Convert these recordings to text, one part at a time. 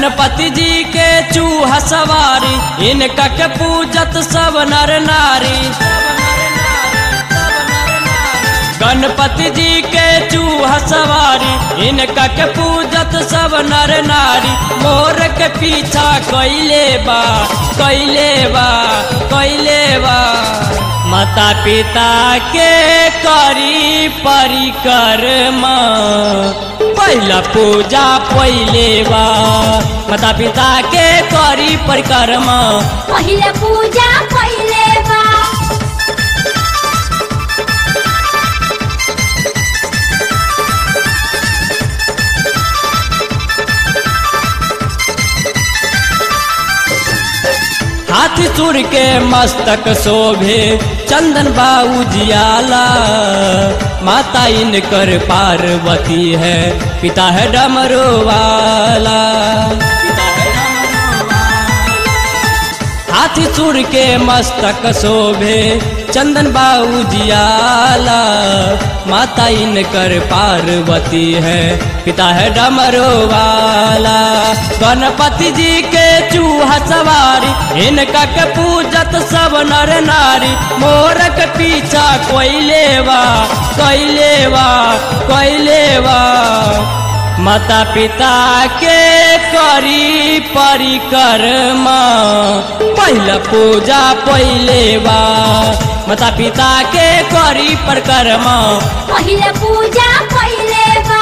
गणपति जी के चूहा सवारी इनका के पूजत सब नर नारी गणपति जी के चूहा सवारी इनका के पूजत सब नर नारी मोर के पीछा कैले बा कैले बा कैले बा माता पिता के करी परिक्रमा पहला पूजा पहले बा माता पिता के करी परिक्रमा पहिले पूजा पहिले बा हाथी सुर के मस्तक शोभे चंदन बाऊ जियाला माता इनकर पार्वती है पिता है डमरू वाला हाथी सुर के मस्तक शोभे चंदन बाऊ जियाला माता इनकर पार्वती है पिता है डमरू वाला गणपति जी के चूहा सवारी इनका के पूजत सब नर नारी मोर के पीछा कोई लेवा कोई लेवा कोई लेवा माता पिता के करी परिक्रमा पहला पूजा पहले बा माता पिता के करी परिक्रमा पहिले पूजा पहिले बा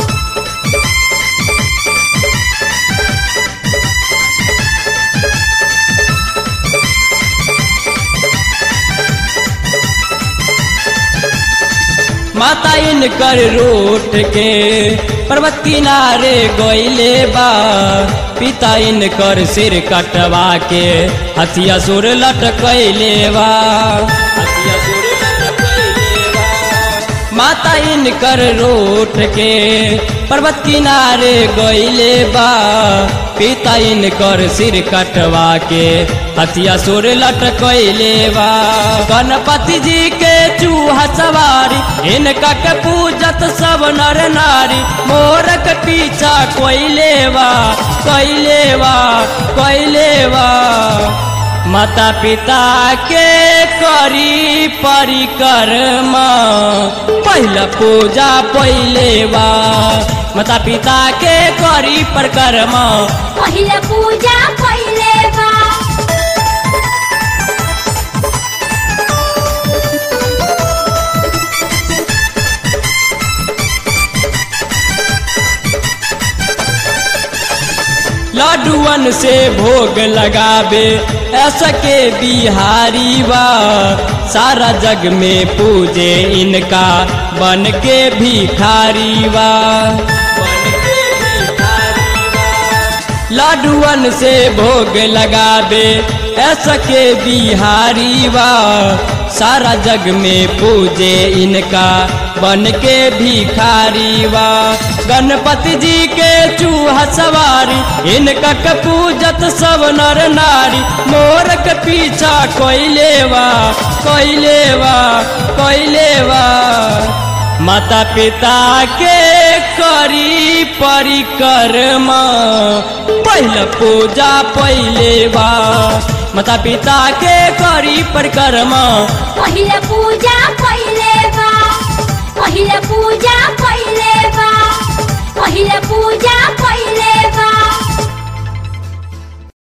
माता इनकर रूठ के पर्वत किनारे गईले बा पिता इनकर सिर कटवा के हथिया सुर लटकैले बा हथिया सुर लटकैले बा। माता इनकर रूठ के पर्वत किनारे गईले बा पिता इनकर सिर कटवा के हथिया सुर लटकैले बा गणपति जी के चूहा सवारी इनका के पूजत सब नर नारी मोर के पीछा कोई लेवा कोई लेवा कोई लेवा माता पिता के करी परिक्रमा पहला पूजा पहले बा माता पिता के करी परिक्रमा पहिले पूजा पहिले बा लड्डुअन से भोग लगावे ऐसा के बिहारी बा सारा जग में पूजे इनका बन के भिखारी बा लाडुअन से भोग लगावे ऐसा के बिहारी बा सारा जग में पूजे इनका बन के भिखारी बा गणपति जी के चूहा सवारी इनका के पूजत सब नर नारी मोर के पीछा कोई लेवा कोई लेवा कोई लेवा माता पिता के करी परिक्रमा पहला पूजा पहले बा माता पिता के करी परिक्रमा पहिले पूजा पहिले बा पहिले पूजा पहिले बा पहिले पूजा पहिले